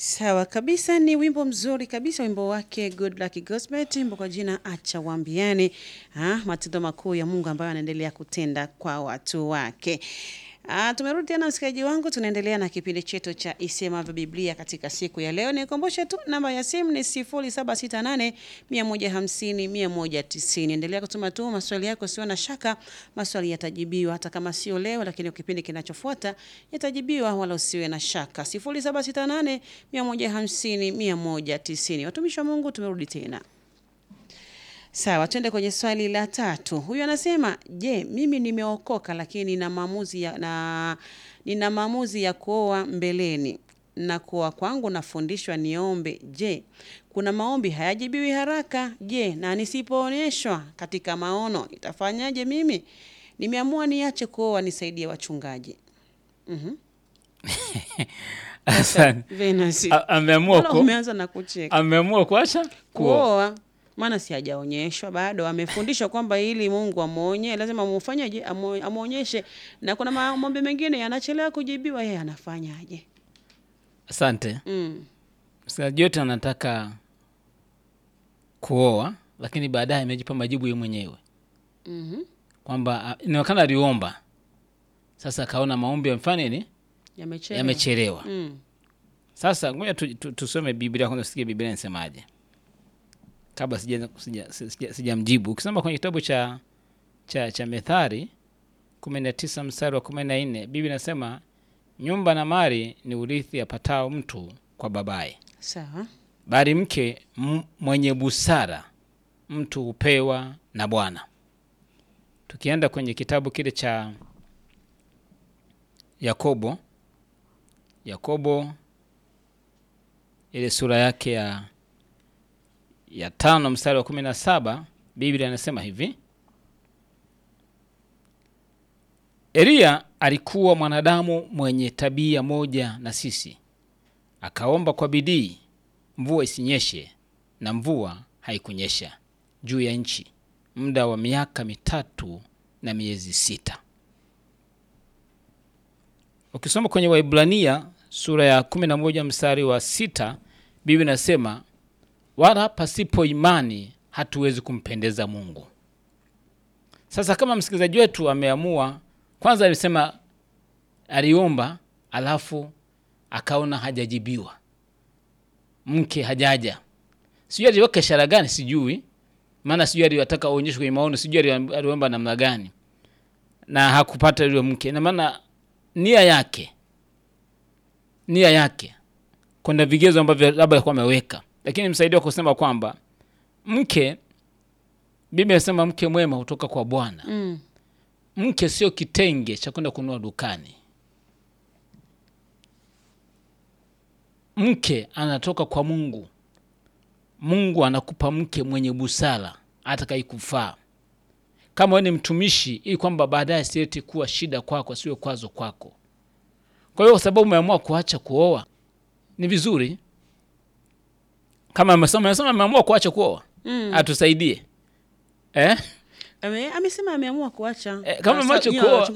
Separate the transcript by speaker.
Speaker 1: Sawa kabisa, ni wimbo mzuri kabisa, wimbo wake Good Luck Gospel, wimbo kwa jina acha waambiane, ah, matendo makuu ya Mungu ambayo anaendelea kutenda kwa watu wake. Ah, tumerudi tena msikilizaji wangu, tunaendelea na kipindi chetu cha Isemavyo Biblia katika siku ya leo. Nikumbushe tu namba ya simu ni 0768 150 190. Endelea kutuma tu maswali yako, sio na shaka, maswali yatajibiwa hata kama sio leo, lakini kipindi kinachofuata yatajibiwa, wala usiwe na shaka. 0768 150 190. Watumishi wa Mungu, tumerudi tena. Sawa, twende kwenye swali la tatu. Huyu anasema, je, mimi nimeokoka lakini nina maamuzi ya, na nina maamuzi ya kuoa mbeleni na kuoa kwangu nafundishwa niombe. Je, kuna maombi hayajibiwi haraka? Je, na nisipoonyeshwa katika maono itafanyaje? Mimi nimeamua niache kuoa, nisaidie wachungaji. Mhm.
Speaker 2: Asante.
Speaker 1: Venus,
Speaker 2: A- Ameamua
Speaker 1: mbona
Speaker 2: ku,
Speaker 1: umeanza na kucheka?
Speaker 2: ameamua kuacha kuoa.
Speaker 1: kuoa maana si hajaonyeshwa bado, amefundishwa kwamba ili Mungu amwonye lazima amfanyeje, Amo- amwonyeshe, na kuna maombi mengine yanachelewa kujibiwa, yeye anafanyaje?
Speaker 2: Asante.
Speaker 1: Mm.
Speaker 2: Msikilizaji yote anataka kuoa, lakini baadaye amejipa majibu yeye mwenyewe
Speaker 1: Mhm.
Speaker 2: kwamba ah, inaonekana aliomba, sasa akaona maombi yamfanya nini,
Speaker 1: Yamechelewa.
Speaker 2: yamechelewa.
Speaker 1: Mm.
Speaker 2: Sasa ngoja tu, tu, tusome Biblia kwanza, tusikie Biblia inasemaje kabla sija sija, sija, sijamjibu. Ukisoma kwenye kitabu cha cha, cha Methali kumi na tisa mstari wa kumi na nne Biblia inasema nyumba na mali ni urithi apatao mtu kwa babaye,
Speaker 1: Sawa.
Speaker 2: bali mke m- mwenye busara mtu hupewa na Bwana. Tukienda kwenye kitabu kile cha Yakobo, Yakobo ile sura yake ya ya tano mstari wa kumi na saba Biblia inasema hivi: Eliya alikuwa mwanadamu mwenye tabia moja na sisi, akaomba kwa bidii mvua isinyeshe, na mvua haikunyesha juu ya nchi muda wa miaka mitatu na miezi sita. Ukisoma kwenye Waibrania sura ya kumi na moja mstari wa sita Biblia inasema wala pasipo imani hatuwezi kumpendeza Mungu. Sasa kama msikilizaji wetu ameamua, kwanza alisema aliomba, alafu akaona hajajibiwa, mke hajaja, sijui aliweka ishara gani, sijui maana sijui aliwataka aonyeshwe kwenye maono, sijui ali- aliomba namna gani, na hakupata yule mke. Ina maana nia yake nia yake kuna vigezo ambavyo labda alikuwa ameweka, lakini msaidia kusema kwamba mke, Biblia inasema mke mwema hutoka kwa Bwana.
Speaker 1: Mm.
Speaker 2: Mke sio kitenge cha kwenda kununua dukani. Mke anatoka kwa Mungu. Mungu anakupa mke mwenye busara atakayekufaa kama wewe ni mtumishi, ili kwamba baadaye sieti kuwa shida kwako, siwe kwazo kwako. Kwa hiyo kwa sababu umeamua kuacha kuoa, ni vizuri kama amesema amesema ameamua kuacha kuoa,
Speaker 1: Mm.
Speaker 2: atusaidie eh?
Speaker 1: Ame, amesema ameamua kuacha.
Speaker 2: Eh, kama
Speaker 1: Sasa,
Speaker 2: ameacha
Speaker 1: nyie
Speaker 2: kuoa,